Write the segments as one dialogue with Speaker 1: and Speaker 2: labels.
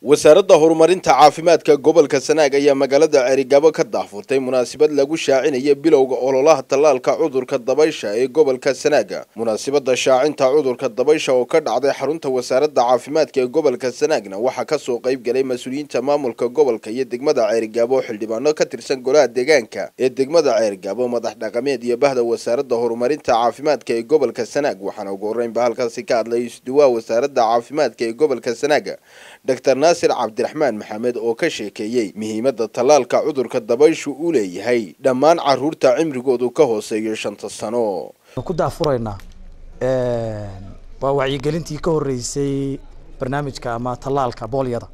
Speaker 1: wasaaradda horumarinta caafimaadka gobolka sanaag ayaa magaalada ceerigaabo ka daahfurtay munaasabad lagu shaacinaya bilowga ololaha tallaalka cudurka dabaysha ee gobolka sanaaga munaasabadda shaacinta cudurka dabaysha oo ka dhacday xarunta wasaaradda caafimaadka ee gobolka sanaagna waxaa kasoo qayb galay mas-uuliyiinta maamulka gobolka iyo degmada ceerigaabo xildhibaano ka tirsan golaha deegaanka ee degmada ceerigaabo madax dhaqameed iyo bahda wasaaradda horumarinta caafimaadka ee gobolka sanaag waxaana ugu horreynba halkaasi ka hadlay isduwaha wasaaradda caafimaadka ee gobolka sanaaga dr naasir cabdiraxmaan maxamed oo ka sheekeeyey muhiimadda tallaalka cudurka dabayshu uu leeyahay dhammaan caruurta cimrigoodu ka hooseeyo shanta sano
Speaker 2: ku daafuraynaa waa wacyigelintii ka horeysay barnaamijka ama tallaalka boolyada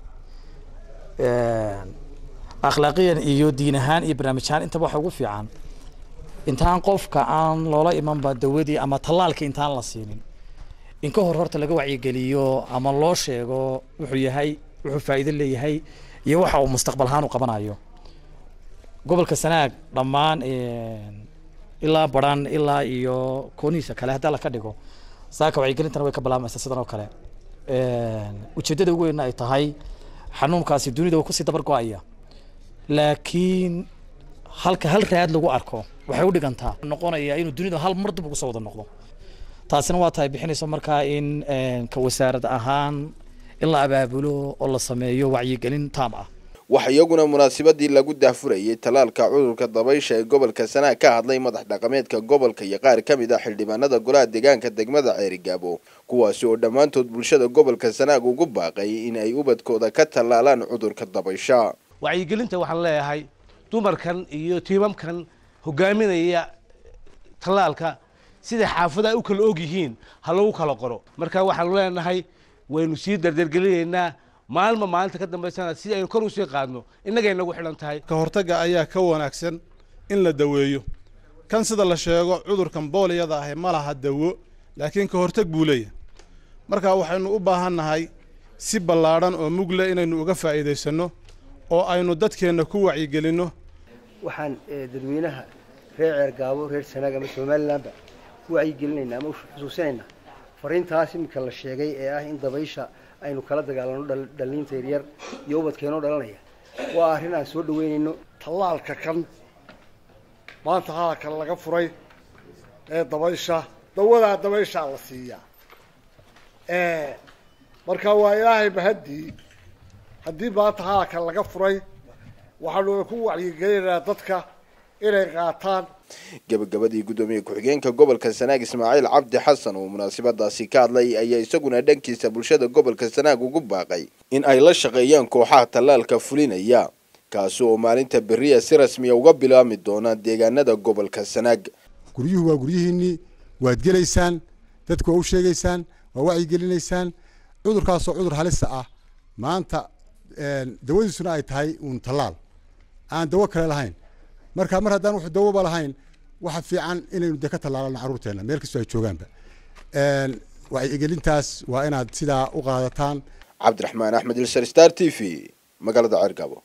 Speaker 2: akhlaaqiyan iyo diin ahaan iyo barnaamij ahaan intaba waxa ugu fiican intaan qofka aan loola imanba dawadii ama tallaalkii intaan la siinin in ka hor horta laga wacyigeliyo ama loo sheego wuxuu yahay wuxuu faa'iido leeyahay iyo waxa uu mustaqbal ahaan u qabanayo gobolka sanaag dhammaan ilaa baran ilaa iyo koonihiisa kale haddii la ka dhigo saaka wacyigelintana way ka bilaabmaysaa sidan oo kale ujeeddada ugu weynna ay tahay xanuunkaasi dunida wuu kusii dabar go-aya laakiin halka hal raad lagu arko waxay u dhigantaa noqonaya inuu dunida hal mar dib ugu soo wada noqdo taasina waa tahay bixinayso markaa in ka wasaarad ahaan in la abaabulo oo la sameeyo wacyigelin taam ah
Speaker 1: waxa iyaguna munaasabadii lagu daahfurayay tallaalka cudurka dabaysha ee gobolka sanaag ka hadlay madax dhaqameedka gobolka iyo qaar ka mid ah xildhibaanada golaha deegaanka degmada ceerigaabo kuwaasi oo dhammaantood bulshada gobolka sanaag ugu baaqay in ay ubadkooda ka tallaalaan cudurka dabaysha
Speaker 3: wacyigelinta waxaan leeyahay dumarkan iyo tiimamkan hogaaminaya tallaalka sida xaafadaha u kala og yihiin ha lagu kala qoro marka waxaanu leenahay waynu sii dardargelinaynaa maalma maalinta ka dambaysana si aynu kor usii qaadno innagay nagu xidhan tahay
Speaker 4: ka hortagga ayaa ka wanaagsan in la daweeyo kan sida la sheego cudurkan booliyada ahi ma laha dawo laakiin ka hortag buu leeyahay marka waxaynu u baahannahay si ballaadhan oo mugle inaynu uga faa'iidaysanno oo aynu dadkeenna ku wacyigelinno
Speaker 5: waxaan dadweynaha reer ceergaabo reer sanaag ama somalilanba ku wacyigelinaynaa ama xusuusinaynaa fariintaas iminka la sheegay ee ah in dabaysha aynu kala dagaalano dhalliinta yaryar iyo ubadkeenoo dhalanaya waa arrin aan soo dhaweynayno
Speaker 6: tallaalka kan maanta hadalkan laga furay ee dabaysha dawadaa dabayshaa la siiyaa marka waa ilaahay mahaddii haddii maanta hadalkan laga furay waxaanu ku wacyigelinaynaa dadka inay qaataan
Speaker 1: gabagabadii guddoomiye ku-xigeenka gobolka sanaag ismaaciil cabdi xasan oo munaasabadaasi ka hadlay ayaa isaguna dhankiisa bulshada gobolka sanaag ugu baaqay in ay la shaqeeyaan kooxaha tallaalka fulinaya kaasi oo maalinta beriya si rasmiya uga bilaabmi doona deegaanada gobolka sanaag
Speaker 7: guryuhu waa guryihiinnii waad gelaysaan dadku waa u sheegaysaan waa wacyigelinaysaan cudurkaasoo cudur halisa ah maanta dawadiisuna ay tahay uun tallaal aan dawo kale lahayn marka mar haddaan wax dawoba lahayn waxa fiican inaynu de ka tallaalano carruurteenna meel kastoo ay joogaanba wacyigelintaas waa inaad sidaa u qaadataan
Speaker 1: cabdiraxmaan axmed ilsar star t v magaalada ceergaabo